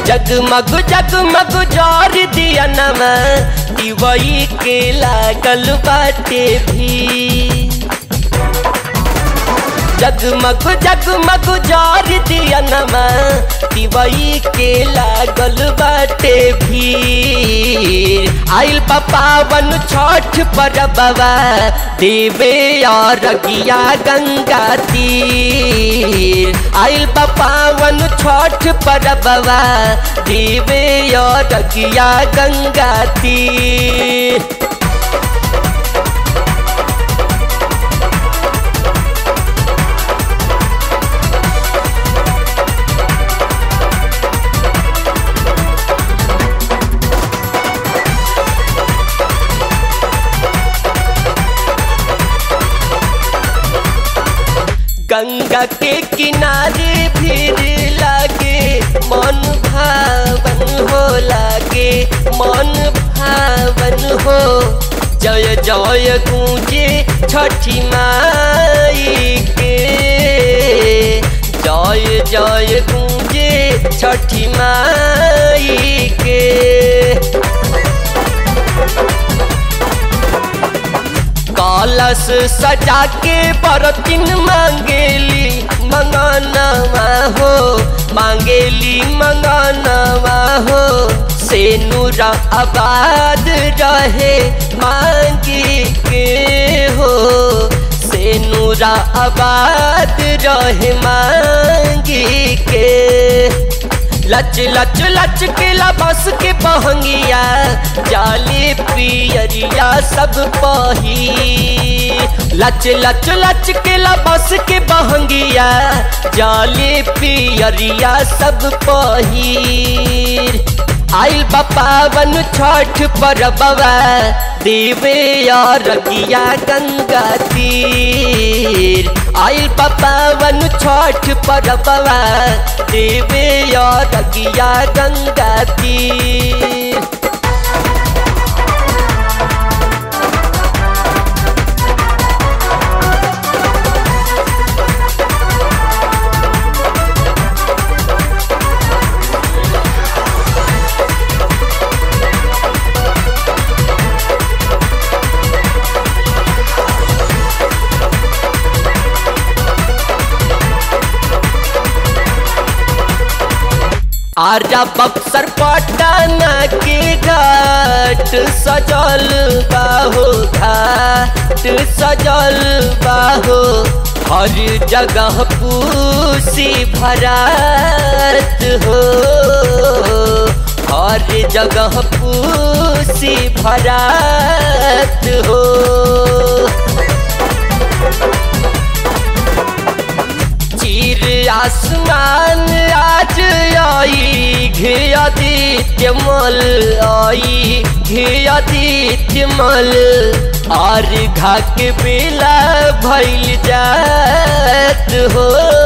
जगमग जगमग जर दिया नमा दिवई के लागल बाटे भी जगमग जगमग जार दिया नमा दिवई के लागल बाटे भीड़ आइल पावन छठ पर बाबा देवे और गिया गंगा तीर आइल पावन छठ पर बाबा देवे और गिया गंगा तीर गंगा के किनारे भीड़ लागे मन भावन हो लागे मन भावन हो जय जय गूंजे छठी माई के जय जय गूंजे छठी माई के कलश सजा के बरतिन मांगेली मंगनवा हो मांगेली मंगनवा हो से नूरा आबाद रहे मांगी के हो से नूरा आबाद रहे मांगी के लच लच लच के बस के बहंगिया जाली पियरिया सब पही लच लच लच के बस के बहंगिया जाली पियरिया सब पही आइल पावन छठ पर बाबा देवे और रगिया गंगा तीर आइल पावन छठ पर बाबा देवे और रगिया गंगा तीर आजा बक्सर पटना के घाट सजल बाहो घाट सजल बाहो हर जगह पूसी भरात हो हर जगह पूसी भरात हो चीर आसमान आज आई घियादित्य मल आई घियादित्य मल और घा के बेला भैल जात हो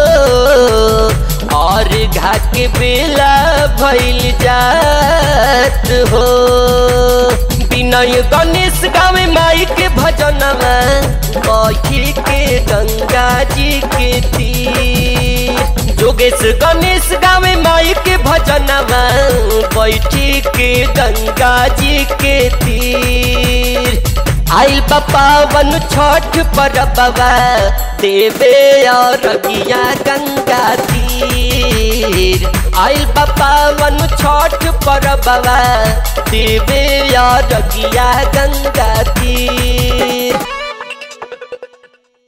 और घा के बेला भैल जात हो विनय गणेश गावे माई के भजनमा कही के गंगा जी के तीर जोगेश गणेश गावे माई के भजनमा बैठी के गंगा जी के तीर आइल पावन छठ पर बाबा देवे और रगिया गंगा तीर आइल पावन छठ पर बाबा देवे और रगिया गंगा तीर